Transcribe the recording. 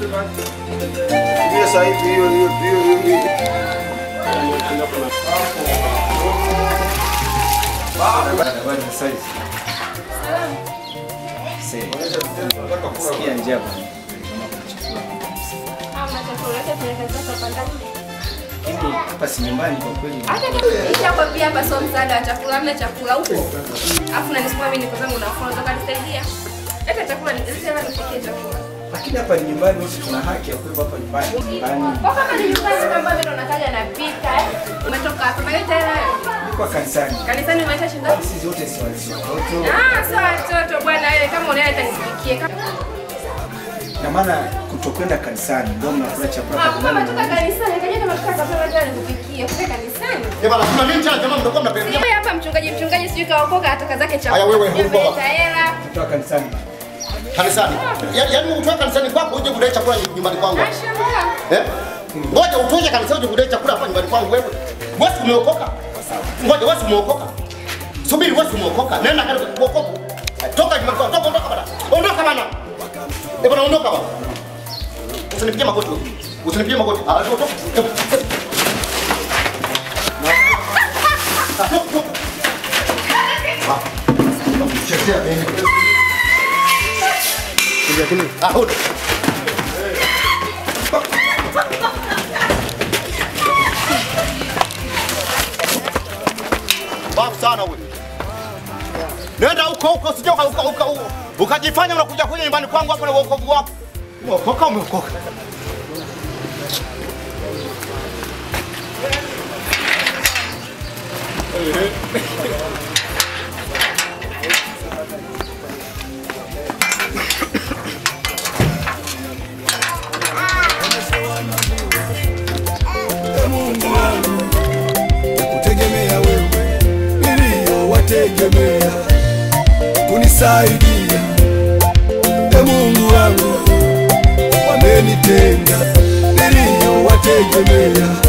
Hiyo sasa hivi hiyo hiyo hiyo hiyo. Habari za saizi? Sikia njaa bwana. Mimi hapa si nyumbani kwa kweli. Nishakwambia hapa sio msaada wa chakula, hamna chakula huko. Alafu nanisukuma mimi niko zangu nafua, nataka nisaidia. Leta chakula nisema nipikie chakula. Lakini hapa ni nyumbani, sisi tuna haki ya kuwepo hapa nyumbani. Nyumbani. Kwa kama ni nyumbani kama mimi ndo nakaja napika eh. Umetoka hapa maana tena Niko kanisani. kanisani umeacha shinda. Sisi wote si watoto. Ah, sio watoto bwana wewe kama unaenda nipikie. Na maana kutokwenda kanisani ndio mnakula chakula Ah, kwa kama nyumbani. toka kanisani kaja kama toka chakula tena nikupikie. Kutoka kanisani. Eh bana, kuna nini tena jamaa mnakuwa mnapenda? Wewe hapa mchungaji mchungaji sijui kaokoka atoka zake chakula. Haya, wewe, Yeye huko. ameleta hela. Kutoka kanisani. Kanisani. Yaani yaani utoe kanisani kwako uje kudai chakula nyumbani kwangu. Ashamaa. Eh? Ngoja utoe kanisani uje kudai chakula hapa nyumbani kwangu wewe. Wewe si umeokoka? Ngoja wewe si umeokoka? Subiri wewe si umeokoka. Nenda katika kuokoka. Toka nyumbani kwangu. Toka ondoka bana. Ondoka bana. Eh bana ondoka bana. Usinipigie magoti. wewe. Usinipigie magoti. Ah, toka. Ah, toka, toka. Ah. Chekea bene. Ah, ondoka. Bafu sana wewe. Nenda huko huko usije uka uka uka huko. Ukajifanya unakuja kuja nyumbani kwangu hapo na wokovu wako. Umeokoka umeokoka. kutegemea wewe niliyowategemea kunisaidia e Mungu wangu wamenitenga niliyowategemea